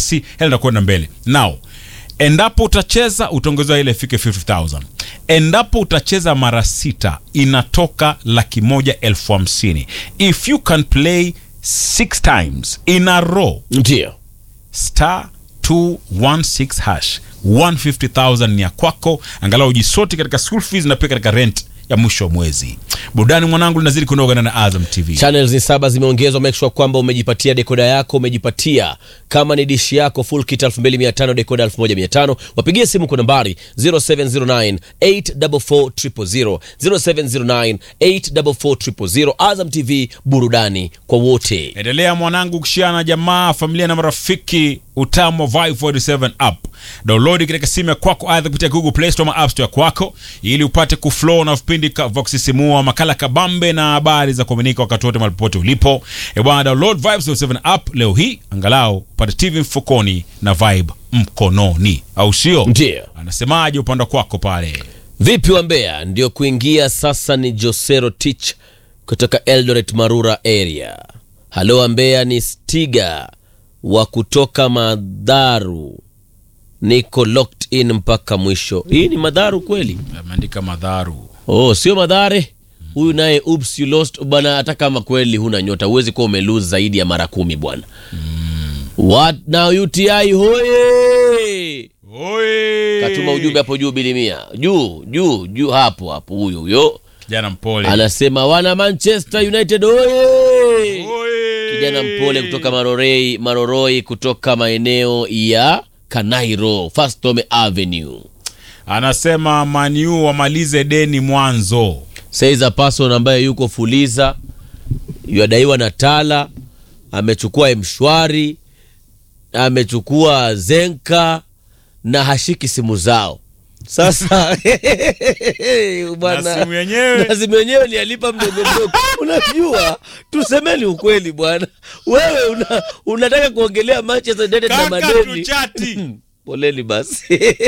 kiasi hela inakwenda mbele now endapo utacheza utaongezewa ile ifike 50000 endapo utacheza mara sita inatoka laki moja elfu hamsini if you can play six times in a row ndio star 216 hash 150000 ni ya kwako angalau ujisoti katika school fees na pia katika rent ya mwisho wa mwezi burudani mwanangu linazidi kunoga na azam tv channels ni saba zimeongezwa make sure kwamba umejipatia dekoda yako umejipatia kama ni dishi yako full kit 2500 dekoda 1500 wapigie simu kwa nambari 0709 844 0709 844 azam tv burudani kwa wote endelea mwanangu kushia na jamaa familia na marafiki utamu wa Vibe 47 app download katika simu ya kwako aidha kupitia google play store ama app store ya kwako ili upate kuflow na vipindi ka- vya kusisimua makala kabambe na habari za kuaminika wakati wote mahali popote ulipo e bwana download Vibe 47 app leo hii angalau upate tv mfukoni na vibe mkononi au sio Ndio. anasemaje upande kwako pale vipi wa mbeya ndio kuingia sasa ni josero tich kutoka eldoret marura area halo wa mbeya ni stiga wa kutoka madharu niko locked in mpaka mwisho hii ni madharu kweli ameandika madharu oh sio madhare huyu naye oops you lost bwana hata kama kweli huna nyota huwezi kuwa umelose zaidi ya mara kumi bwana what now uti hoye Oi! katuma ujumbe hapo juu bilimia juu juu juu hapo hapo huyo huyo kijana mpole anasema wana manchester united oye Oi! kijana mpole kutoka marorei maroroi kutoka maeneo ya kanairo fastome avenue anasema maniu wamalize deni mwanzo says a person ambaye yuko fuliza yadaiwa na tala amechukua mshwari amechukua zenka na hashiki simu zao sasa bwana Na simu yenyewe? na simu yenyewe ni alipa mdogo mdogo unajua tusemeni ukweli bwana wewe una, unataka kuongelea manchester united na Kaka, madeni tuchati. poleni basi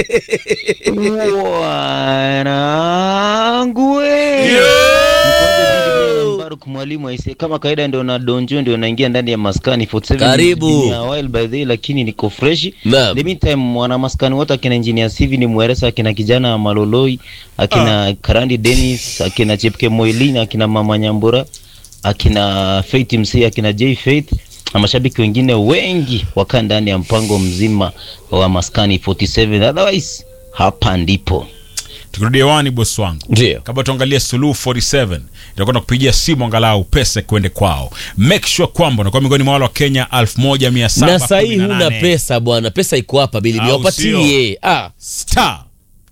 wanangu we. Mbaruk mwalimu aise, kama kawaida ndio na donjo ndio naingia ndani ya maskani 47 Karibu. It's been a while by the way, lakini niko fresh. Naam. The meantime wana maskani wote akina engineer Sivi ni Mweresa, akina kijana Maloloi, akina Karandi Dennis, akina Chepke Moilini, akina Mama Nyambura, akina Faith MC, akina J Faith na mashabiki wengine wengi wakaa ndani ya mpango mzima wa maskani 47 otherwise hapa ndipo tukirudi hewani bosi wangu ndio kabla tuangalie suluhu 47 itakwenda kupigia simu angalau pesa kwende kwao make sure kwamba unakuwa miongoni mwa wale wa kenya 1718 na sahii huna pesa bwana pesa iko hapa bili Au niwapatie ah. star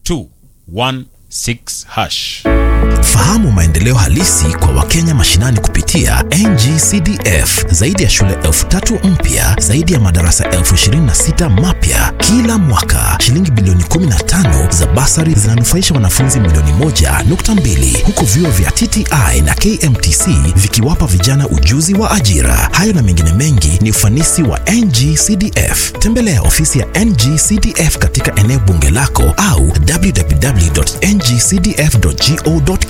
216 hash Fahamu maendeleo halisi kwa Wakenya mashinani kupitia NGCDF. Zaidi ya shule elfu tatu mpya, zaidi ya madarasa elfu ishirini na sita mapya kila mwaka. Shilingi bilioni 15 za basari zinanufaisha wanafunzi milioni moja nukta mbili huku vyuo vya TTI na KMTC vikiwapa vijana ujuzi wa ajira. Hayo na mengine mengi ni ufanisi wa NGCDF. Tembelea ofisi ya NGCDF katika eneo bunge lako au www.ngcdf.go.ke